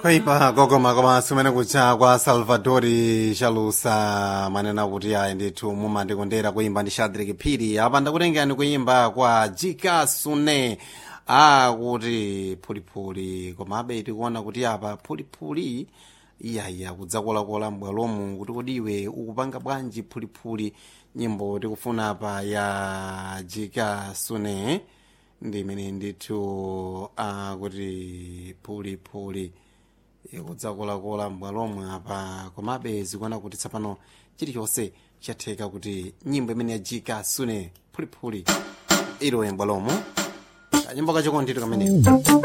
kwaipa kokoma koma sumene kucha kwa salvadori chalusa manena kuti ayi ndithu mumandikondera kuimba ndi shadrik phiri apa ndakutengani kuimba kwa jika sune akuti phulipuli komabe tikuona kuti apa phulipuli iyaya kudzakolakola m'bwalomu kuti kodi iwe ukupanga bwanji phulipuli nyimbo tikufuna apa ya jika sune ndi imene ndithu akuti phulipuli kudzakolakola m'bwalomwe apa komabe zikuona kuti tsapano chilichonse chatheka kuti nyimbo imene yajika sune phulipuli ilowe m'bwalomo kanyimbo kachiko ndithu kameneyo